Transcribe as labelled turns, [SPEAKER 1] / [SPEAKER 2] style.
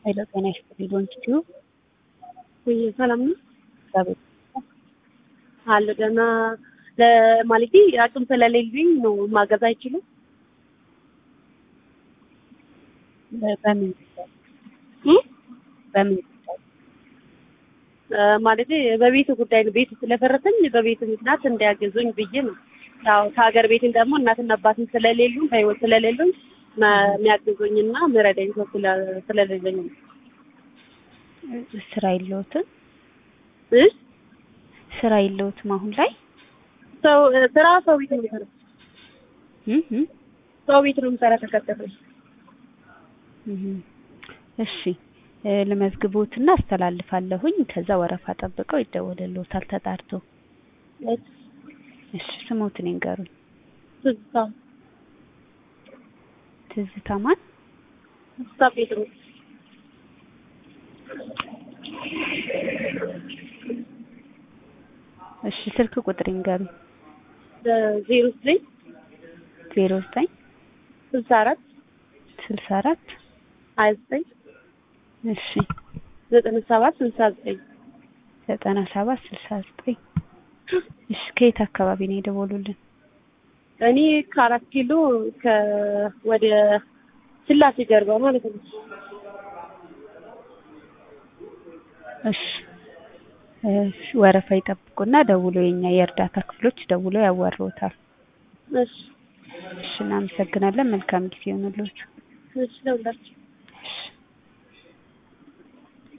[SPEAKER 1] ኃይለ ጤና ይስጥልኝ ዶንኪቲዩ
[SPEAKER 2] ወይ ሰላም ነው
[SPEAKER 1] እግዚአብሔር
[SPEAKER 2] አለ ገና ለማለቴ አቅም ስለሌለኝ ነው ማገዝ አይችልም።
[SPEAKER 1] በምን ጉዳይ
[SPEAKER 2] እ?
[SPEAKER 1] በምን ጉዳይ
[SPEAKER 2] ማለቴ በቤት ጉዳይ ነው። ቤት ስለፈረሰኝ በቤት ምክንያት እንዲያገዙኝ ብዬ ነው። ያው ከሀገር ቤትን ደግሞ እናትና አባትን ስለሌሉ በህይወት ስለሌሉኝ የሚያግዙኝና ምረዳኝ ሰው ስለ- ስለሌለኝ ነው።
[SPEAKER 1] ስራ የለዎትም?
[SPEAKER 2] እ?
[SPEAKER 1] ስራ የለዎትም አሁን ላይ?
[SPEAKER 2] ሰው ስራ ሰው ቤት ነው የምሰራው።
[SPEAKER 1] እ እ
[SPEAKER 2] ሰው ቤት ነው የምሰራ ተቀጠረኝ።
[SPEAKER 1] እህ እሺ እ ልመዝግቦትና አስተላልፋለሁኝ። ከዛ ወረፋ ጠብቀው ይደወልልዎታል ተጣርቶ። እሺ ስሞትን ይንገሩኝ።
[SPEAKER 2] ትዝታ
[SPEAKER 1] ትዝታ ማን?
[SPEAKER 2] ትዝታ ጴጥሮስ
[SPEAKER 1] እሺ ስልክ ቁጥር ይንገሩኝ።
[SPEAKER 2] ዜሮ ዘጠኝ
[SPEAKER 1] ዜሮ ዘጠኝ
[SPEAKER 2] ስልሳ አራት
[SPEAKER 1] ስልሳ አራት
[SPEAKER 2] ሀያ ዘጠኝ
[SPEAKER 1] እሺ
[SPEAKER 2] ዘጠና ሰባት ስልሳ ዘጠኝ
[SPEAKER 1] ዘጠና ሰባት ስልሳ ዘጠኝ እሺ ከየት አካባቢ ነው የደወሉልን?
[SPEAKER 2] እኔ ከአራት ኪሎ ከ ወደ ስላሴ ጀርባ ማለት ነው።
[SPEAKER 1] እሺ እሺ ወረፋ ይጠብቁና ደውሎ የኛ የእርዳታ ክፍሎች ደውሎ ያዋሩዎታል።
[SPEAKER 2] እሺ
[SPEAKER 1] እሺ እናመሰግናለን። መልካም ጊዜ ይሁንልዎት።
[SPEAKER 2] እሺ ለሁላችሁ
[SPEAKER 1] እሺ